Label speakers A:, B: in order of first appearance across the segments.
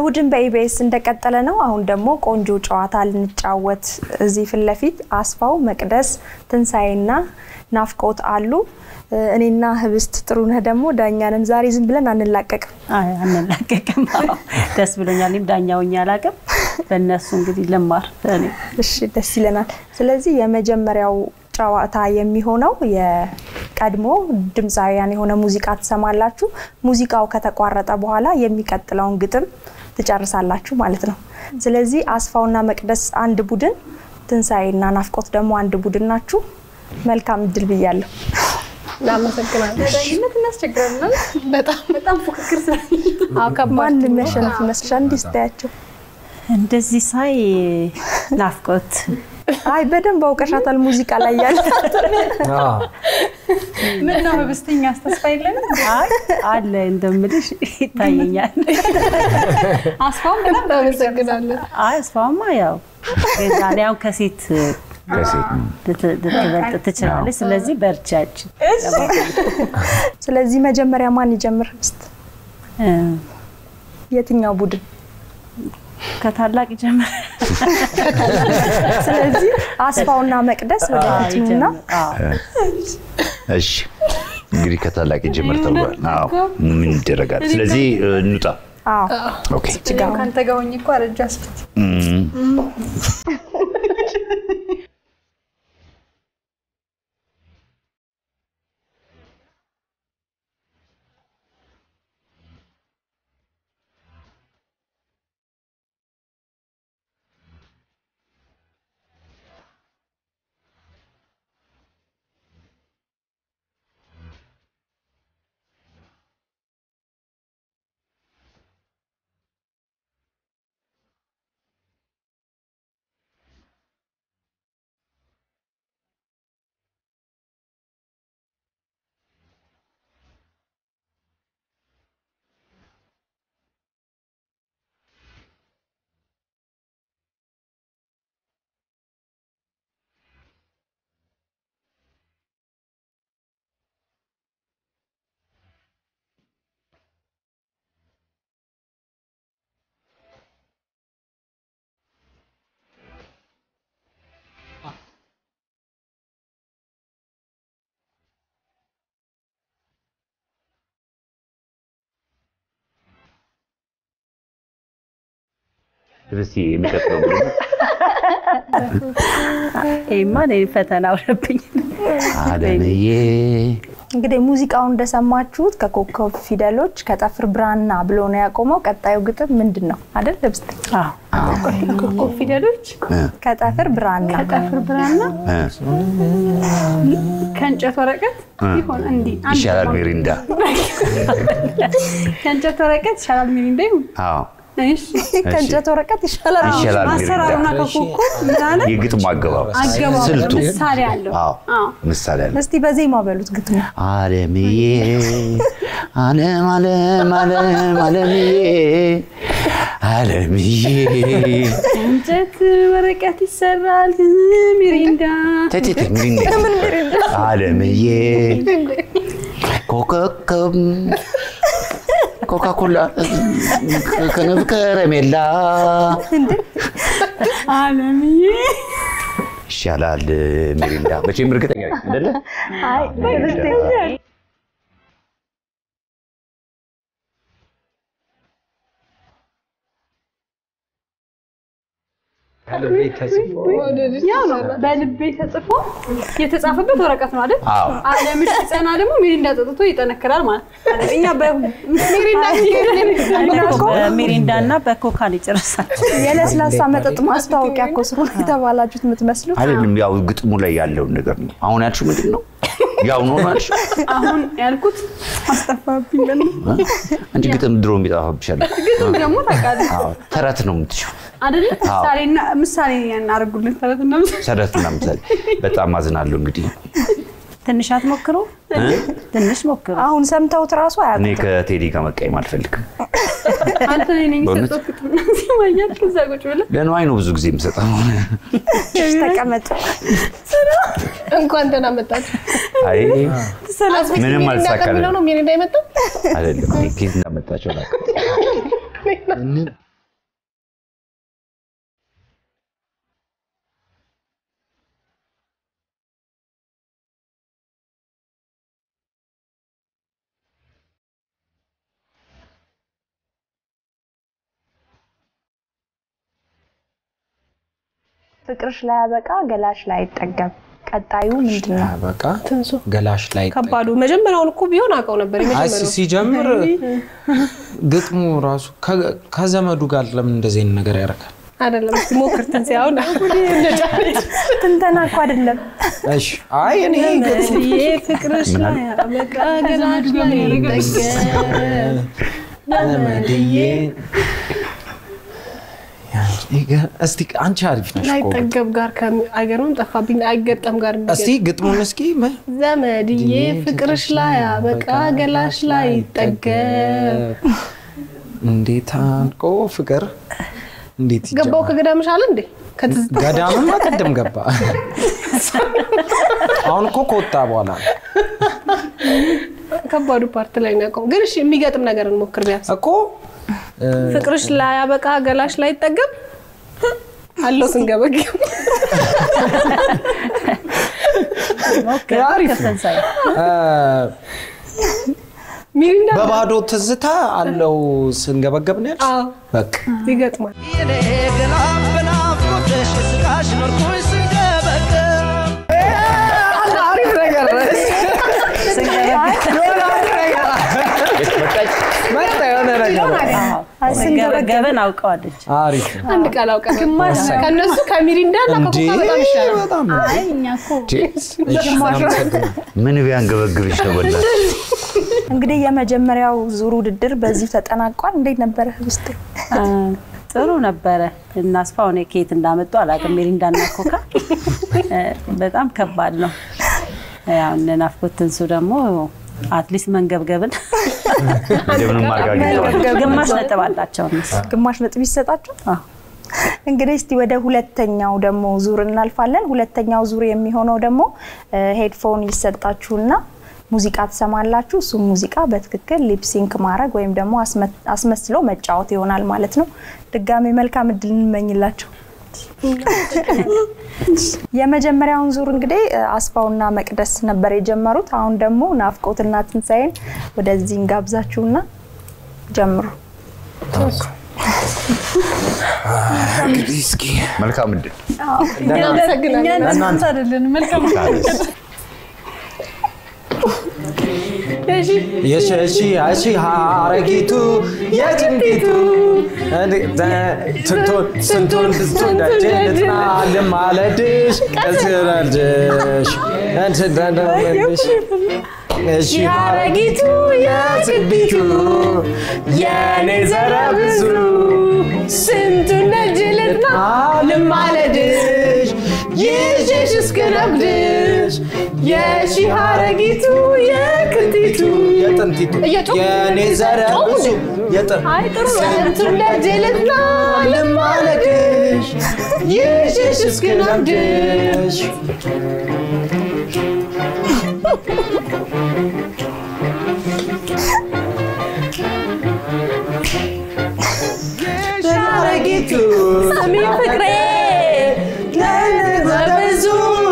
A: ቡድን በኢቢኤስ እንደቀጠለ ነው። አሁን ደግሞ ቆንጆ ጨዋታ ልንጫወት እዚህ ፊት ለፊት አስፋው፣ መቅደስ፣ ትንሣኤና ናፍቆት አሉ። እኔና ህብስት ጥሩነህ ደግሞ ዳኛንን ዛሬ ዝም ብለን አንላቀቅም።
B: አይ አንላቀቅም። አዎ፣ ደስ ብሎኛል። እኔም ዳኛውኝ አላውቅም። በእነሱ እንግዲህ ልማር እኔ
A: እሺ ደስ ይለናል። ስለዚህ የመጀመሪያው ጨዋታ የሚሆነው የቀድሞ ድምፃውያን የሆነ ሙዚቃ ትሰማላችሁ። ሙዚቃው ከተቋረጠ በኋላ የሚቀጥለውን ግጥም ትጨርሳላችሁ ማለት ነው። ስለዚህ አስፋውና መቅደስ አንድ ቡድን፣ ትንሣኤና ናፍቆት ደግሞ አንድ ቡድን ናችሁ። መልካም እድል ብያለሁ።
C: እናመሰግናለን።
D: ዳኝነት እናስቸግራለን።
C: በጣም
D: በጣም ፉክክር ስላለ
C: አዎ፣ ከባድ
A: ማን የሚያሸንፍ ይመስልሻል? እንዲህ ስታያቸው
B: እንደዚህ ሳይ ናፍቆት
A: አይ በደንብ አውቀሻታል። ሙዚቃ ላይ ያለ
D: ምን ነው ህብስተኛ ተስፋ የለንም።
B: አይ አለ እንደምልሽ ይታየኛል።
D: አስፋውን በጣም
C: እናመሰግናለን።
B: አይ እስፋማ ያው ዛሬ ያው ከሴት
E: ከሴት
B: ልት- ልትበልጥ ትችላለች። ስለዚህ በርቻችን
A: ስለዚህ መጀመሪያ ማን ይጀምር? ህብስት የትኛው ቡድን?
B: ከታላቅ ይጀምር።
A: ስለዚህ አስፋውና መቅደስ ወደ ፊቱና
E: እሺ እንግዲህ ከታላቅ ጀምር ተብሏል። አዎ ምን ይደረጋል? ስለዚህ እ, እንውጣ።
A: አዎ
E: ኦኬ
D: እኔም ከአንተ ጋር ሆኜ እኮ አረጃ አስፈት
E: እም፣ እስኪ የሚቀጥለው ቡድን
B: ይሄማ እኔ ፈተና ሆነብኝ።
E: አለምዬ
A: እንግዲህ ሙዚቃውን እንደሰማችሁት ከኮከብ ፊደሎች ከጠፍር ብራና ብሎ ነው ያቆመው። ቀጣዩ ግጥም ምንድን ነው አይደል? ህብስት
B: አዎ
D: ኮከብ ፊደሎች
A: ከጠፍር ብራና
D: ከጠፍር ብራና
E: እ፣
D: ከእንጨት ወረቀት ይሆን እንዲህ አንድ
E: ይሻላል ሚሪንዳ።
D: ከእንጨት ወረቀት ይሻላል ሚሪንዳ ይሁን።
E: አዎ
D: እሺ
A: ከእንጨት ወረቀት ይሻላል።
E: ይሻላል
D: አሰራሩና
E: ሚሪንዳ።
D: ከኮከብ ምን አለ
E: የግጥሙ አገባብ
D: አገባቡ
E: ስልቱ
D: ምሳሌ አለው።
E: አዎ
D: አዎ
E: ምሳሌ አለ።
A: እስቲ በዜማ በሉት ግጥሙ።
E: አለምዬ አለም አለም አለም አለምዬ አለምዬ
D: እንጨት ወረቀት ይሰራል ሚሪንዳ
E: ተይ ተይ ተይ ሚሪንዳ አለምዬ ኮከብ ኮካኮላ ከነብ ከረሜላ
D: አለምዬ
E: ይሻላል ሚሪንዳ። መቼም እርግጠኛ ነኝ አይደለ? ሚሪንዳ።
D: ያው ነው በልቤ ተጽፎ የተጻፈበት ወረቀት ነው አይደል?
E: አዎ
D: አለምሽ ሲጸና ደግሞ ሚሪንዳ ጠጥቶ ይጠነክራል ማለት ነው። እኛ በሚሪንዳ
B: በሚሪንዳ እና በኮካን ይጨርሳል።
A: የለስላሳ መጠጥ ማስታወቂያ እኮ ስለሆነ የተባላችሁት የምትመስሉት።
E: አይደለም፣ ያው ግጥሙ ላይ ያለውን ነገር ነው። አሁን ያልሽው ምንድን ነው? ያው ነው ያልሽው።
D: አሁን ያልኩት አስጠፋብኝ። በል
E: አንቺ ግጥም ድሮ የሚጠፋብሻል።
D: ግጥም ደግሞ ታውቃለህ
E: አዎ ተረት ነው የምትችው።
D: አይደለ? ምሳሌና ምሳሌ እናደርጉልን ተረትና ምሳሌ
E: ተረትና ምሳሌ። በጣም አዝናለሁ እንግዲህ
B: ትንሽ አትሞክሩ? ትንሽ ሞክሩ።
A: አሁን ሰምተውት ራሱ
E: እኔ
A: አያውቁም።
E: ከቴዲ ጋር መቀየም አልፈልግም።
D: አንተ እኔ ነኝ
E: በእውነት?
D: የሰጠሁት ግጥምና ዜማ እያልክ እዛ ቁጭ ብለህ
E: ለንዋይ ነው ብዙ ጊዜ የምሰጠው።
A: እሺ፣ ተቀመጥ።
C: እንኳን ደህና መጣችሁ።
E: አይ
C: አስቤት
E: ምንም
C: ሚሪንዳ
E: አልተሳካልንም።
C: ከሚለው ነው ሚሪንዳ የመጣው።
E: አይደለም እኔ ኬት እንዳመጣቸው አላውቅም።
A: ፍቅርሽ ላይ ያበቃ ገላሽ ላይ አይጠገብ። ቀጣዩ ምንድን ነው?
F: በቃ ገላሽ ላይ
C: ከባዱ መጀመሪያውን እኮ ቢሆን አውቀው ነበር።
F: አይ
C: የመጀመሪያው
F: ሲጀምር ግጥሙ ራሱ ከ- ከዘመዱ ጋር ለምን እንደዚህ አይነት ነገር ያደርጋል?
C: አይደለም። እስኪ ሞክር ትንሣኤ አሁን
A: ትንተና እኮ አይደለም።
F: እሺ አይ እኔ ግጥሙ
C: ይሄ ፍቅርሽ ላይ ያበቃ ገላሽ ላይ አይጠገብ።
F: ዘመድዬ ይገ- እስቲ አንቺ አሪፍ ነሽ እኮ ግን።
C: ላይጠገብ ጋር ከሚ- አይገርምም? ጠፋብኝ። አይገጠም ጋር
F: እስቲ ግጥሙን እስኪ መ-
C: ዘመድዬ ፍቅርሽ ላይ ያበቃ ገላሽ ላይ ይጠገብ።
F: እንዴት አልቆ ፍቅር እንዴት
C: ገባው
F: ይጀምራል?
C: ከገዳምሽ አለ እንዴ? ከትዝታ
F: ገዳምማ ቅድም ገባ። አሁን እኮ ከወጣ በኋላ ነው።
C: ከባዱ ፓርት ላይ ነው ያውቀው። ግን እሺ የሚገጥም ነገር እንሞክር ቢያንስ
F: እኮ እ፣
C: ፍቅርሽ ላይ ያበቃ ገላሽ ላይ ይጠገብ አለው ስንገበግብ
B: ሞክር
F: አሪፍ ነው።
B: ከትንሣኤ
F: እ፣
C: ሚሪንዳ
F: በባዶ ትዝታ አለው ስንገበገብ ነው ያልሽ?
C: አዎ
F: በቃ
C: ይገጥማል።
F: አሪፍ ነገር መጣ የሆነ ነገር
B: ስንገበገብን አውቀዋለች።
F: አሪፍ ነው።
C: አንድ ቃል አውቀ ግማሽ ከእነሱ ከሚሪንዳ እና
F: እንዴ
C: ከኮካ በጣም ይሻላል።
F: በጣም ነው።
B: አይ እኛ እኮ
F: እሺ፣ አመሰግናለሁ።
E: ምን ቢያንገበግብሽ ነው በእናትሽ?
A: እንግዲህ የመጀመሪያው ዙር ውድድር በዚሁ ተጠናቋል። እንዴት ነበረ ውስጥ?
B: አ፣ ጥሩ ነበረ። እናስፋው እኔ ከየት እንዳመጡ አላውቅም። ሜሪንዳና ኮካ እ፣ በጣም ከባድ ነው። ያው እነ ናፍቆት ትንሱ ደግሞ አትሊስት መንገብገብን
E: እንደምንም አድርጋ
B: ግማሽ ነጥብ አላቸው እነሱ።
A: ግማሽ ነጥብ ይሰጣችሁ።
B: አዎ።
A: እንግዲህ እስቲ ወደ ሁለተኛው ደግሞ ዙር እናልፋለን። ሁለተኛው ዙር የሚሆነው ደግሞ ሄድፎን ይሰጣችሁና ሙዚቃ ትሰማላችሁ። እሱም ሙዚቃ በትክክል ሊፕሲንክ ማድረግ ወይም ደግሞ አስመ- አስመስሎ መጫወት ይሆናል ማለት ነው። ድጋሜ መልካም እድል እንመኝላቸው። የመጀመሪያውን ዙር እንግዲህ እ፣ አስፋውና መቅደስ ነበር የጀመሩት። አሁን ደግሞ ናፍቆትና ትንሣኤን ወደዚህ እንጋብዛችሁና ጀምሩ።
F: እንግዲህ እስኪ
E: መልካም እድል።
C: እናመሰግናለን።
F: ለእናንተ
D: አይደለን መልካም
F: የሸሺ አሺ ሀረጊቱ የጭንቂቱ ስንቱን ስንቱን ስንቱን ደጅ ልጥናልም ማለድሽ እስረልሽ እንትደደመልሽ እሺ ሀረጊቱ የጭንቂቱ የኔ ዘረ ብዙ
C: ስንቱን ደጅ ልጥናልም ማለድሽ ይዤሽ እስክነግድሽ የሺ ሀረጊቱ የክንቲቱ
F: የጥንቲቱ
C: እየጮሁ-
F: የኔ ዘረ ብዙ የጥን
C: አይ ጥሩ ነው። ስንቱን ደጅ ልጥናልም ማለድሽ ይዤሽ እስክነግድሽ
F: ሀረጊቱ
C: ስሚ ፍቅሬ በብዙ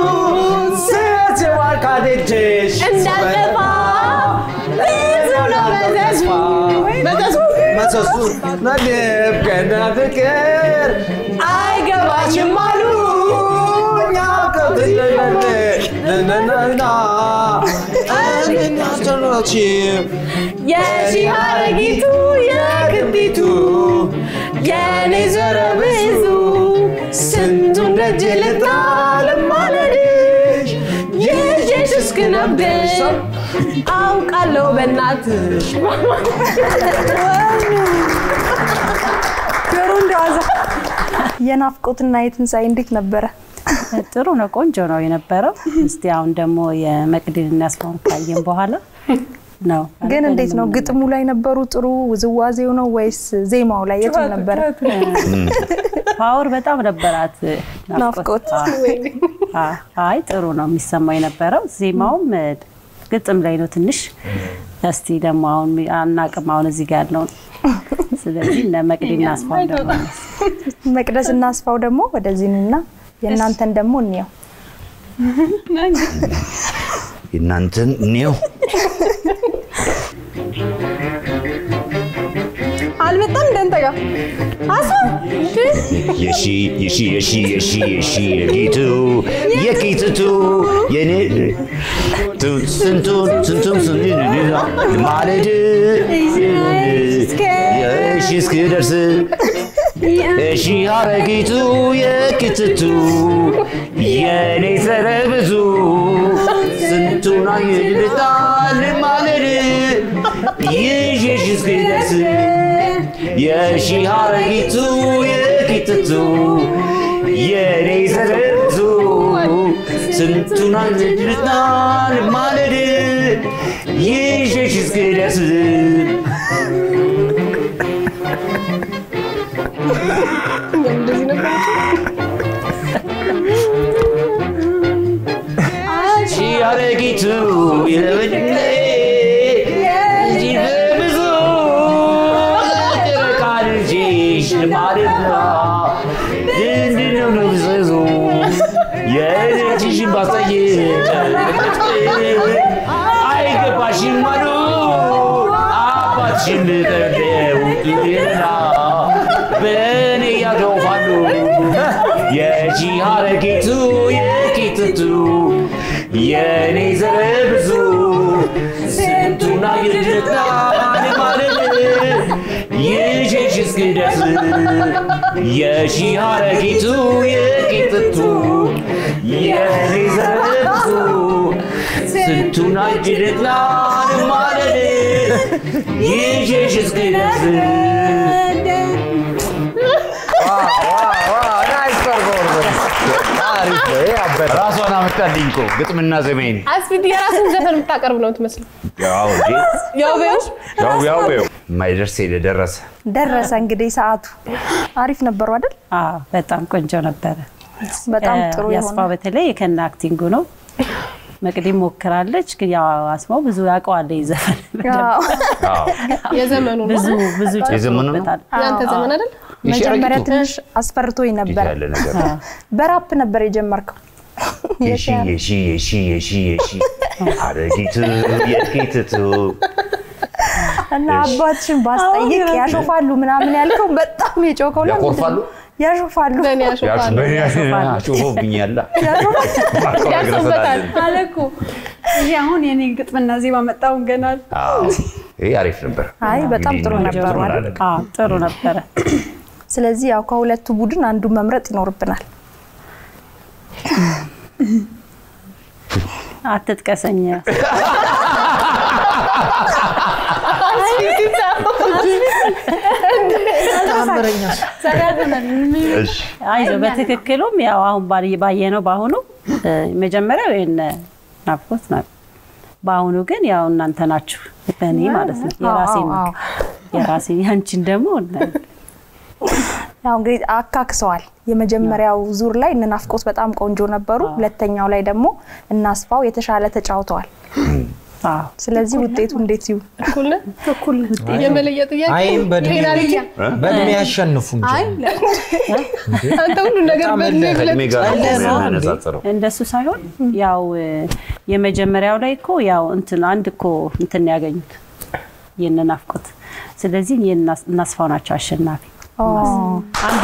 F: ስትዋል ካደጅሽ
C: እንዳልጠፋ ብዙ ነው መዘዙ መዘዙ
F: መሰሱ መድብ ገና ፍቅር አይገባሽም አሉ እኛ ከብትነና እናስጨናችም
C: የሺ ሀረጊቱ የክንቲቱ የኔ ዘረ ብዙ ስንቱን ደጅ ልጣልም ማለድሽ ይዤሽ እስክነግድሽ አውቃለሁ በእናትሽ
A: ጆሮ እንደዋዛ የናፍቆትና የትንሣኤ እንዴት ነበረ?
B: ጥሩ ነው፣ ቆንጆ ነው የነበረው። እስቲ አሁን ደግሞ የመቅዲን እናስፋውን ካየን በኋላ ነው
A: ግን እንዴት ነው ግጥሙ ላይ ነበሩ ጥሩ ውዝዋዜው ነው ወይስ ዜማው ላይ የቱ ነበረ?
B: ፓወር በጣም ነበራት
A: ናፍቆት።
B: አ- አይ ጥሩ ነው የሚሰማው የነበረው። ዜማውም እ፣ ግጥም ላይ ነው ትንሽ። እስቲ ደግሞ አሁን አናቅም አሁን እዚህ ጋር ያለውን። ስለዚህ እነ መቅዲና አስፋው ደግሞ
A: መቅደስ እና አስፋው ደግሞ ወደዚህ ኑና የእናንተን ደግሞ እንየው።
E: የእናንተን እኔው
C: አልመጣም እንደንታ
D: ጋር አሱ
E: የሺ የሺ የሺ የሺ የሺ የጌቱ የጌትቱ የኔ ቱ- ስንቱን ስንቱን ስንቱን ማለድ የሺ እስክደርስ እሺ አረጊቱ የክትቱ የኔ ሰረብዙ ስንቱን አይልጣል ማለድ ይሽሽ እስክደርስ የሺ አረጊቱ የክትቱ የኔ ሰረብዙ ስንቱን አይልጣል ማለድ ይሽሽ እስክደርስ
C: እንደዚህ ነበር።
E: ሺ አረጊቱ የበድለ እንጂ በብዙ ጨረቃ ልጅሽ ልማድና ድንድነው ንብዘዙ የልጅሽን ባስጠይቅ አይገባሽም አሉ አባትሽን ብጠርደው ሌላ በእኔ ያገውፋሉ የሺ አረጊቱ የጌትቱ የኔ ዘረ ብዙ ስንቱን አይልጣል ማለት ይሽሽ እስክደርስ የሺ አረጊቱ የጌትቱ የኔ ዘረ ብዙ ስንቱን አይልጣል ማለት ይሽሽ እስክደርስ ራሷን አመጣልኝ እኮ ግጥምና ዘሜን
C: አስፊት የራስን ዘፈን የምታቀርብ ነው ትመስለው።
E: ያው እንጂ
C: ያው በይው
E: ያው ያው ያው የማይደርስ የደረሰ
A: ደረሰ እንግዲህ ሰዓቱ። አሪፍ ነበሩ አይደል?
B: አዎ በጣም ቆንጆ ነበረ።
A: በጣም ጥሩ
B: ያስፋው
A: የሆነ
B: በተለይ ከነ አክቲንጉ ነው። መቅዲ ሞክራለች፣ ግን ያው አስማው ብዙ ያውቀዋል ይህ ዘፈን
A: አዎ።
C: የዘመኑ ነው።
B: ብዙ ብዙ
E: የዘመኑ ነው?
B: ጨምሮበታል።
C: ያንተ ዘመን አይደል?
A: መጀመሪያ
E: የሸረቂቱ
A: ትንሽ አስፈርቶኝ
E: እንዴት
A: ነበር።
E: ያለ ነገር
A: በራፕ ነበር የጀመርከው።
E: የሺ የሺ የሺ የሺ የሺ አረጊቱ የጌትቱ
A: እና አባትሽን ባስጠይቅ ያሾፋሉ ምናምን ያልከው በጣም የጮከው ለምንድን ነው?
E: ያኮርፋሉ?
A: ያሾፋሉ።
C: በእኔ ያሾፋል።
E: ጩፎብኛላ
C: ያርሱበታል።
D: አለ እኮ ይሄ አሁን የኔ ግጥምና ዜማ መጣውን ገናል
E: ይህ አሪፍ ነበር።
A: አይ በጣም ጥሩ
E: እንግዲህ
A: ነበሩ
E: ጥሩ
A: አይደል?
E: አደረገ።
B: አዎ ጥሩ ነበረ።
A: ስለዚህ ያው ከሁለቱ ቡድን አንዱ መምረጥ ይኖርብናል።
B: አትጥቀሰኝ።
E: እሺ
B: አይዞ በትክክሉም ያው አሁን ባየ- ባየነው በአሁኑ እ፣ መጀመሪያው የነ ናፍቆት ነው። በአሁኑ ግን ያው እናንተ ናችሁ በእኔ ማለት ነው የራሴን
A: አዎ፣
B: የራሴን ያንቺን ደግሞ እነ-
A: ያው እንግዲህ አካክሰዋል። የመጀመሪያው ዙር ላይ እነ ናፍቆት በጣም ቆንጆ ነበሩ። ሁለተኛው ላይ ደግሞ እናስፋው የተሻለ ተጫውተዋል።
B: አዎ
A: ስለዚህ ውጤቱ እንዴት ይሁን?
C: እኩል ነን? እኩል ነን። የመለየ ጥያቄ
F: አይም በእድሜ
C: ፔናልቲ።
F: በእድሜ ያሸንፉ እንጂ
C: አንተ ሁሉ ነገር
F: በጣም
C: በእድሜ
F: እንደ-
C: ብለህ
E: ከእድሜ ጋር ነው
F: ጨለማ እንዴ?
E: የሚያነጻጽረው።
B: እንደሱ ሳይሆን ያው እ፣ የመጀመሪያው ላይ እኮ ያው እንትን አንድ እኮ እንትን ነው ያገኙት የነ ናፍቆት። ስለዚህ የእነ እናስፋው ናቸው አሸናፊ። አንድ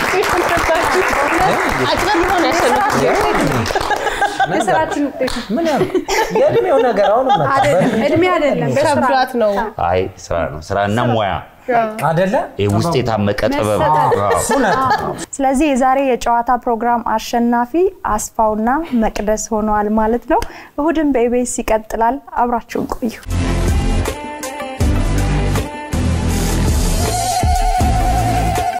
C: አጭበርብረው ነው ያሸነፉት።
D: የስራችን ውጤት ነው።
F: ምን ያልኩ የእድሜው ነገር አሁን መጣ
D: አይደለም እድሜ አይደለም በስራ
C: ከብዷት ነው።
E: አይ ስራ ነው ስራና ሙያ
F: አደለ
E: ይህ ውስጥ የታመቀ ጥበብ
F: እውነት
A: ስለዚህ የዛሬ የጨዋታ ፕሮግራም አሸናፊ አስፋውና መቅደስ ሆነዋል ማለት ነው። እሁድን በኢቢኤስ ይቀጥላል። አብራችሁን ቆዩ።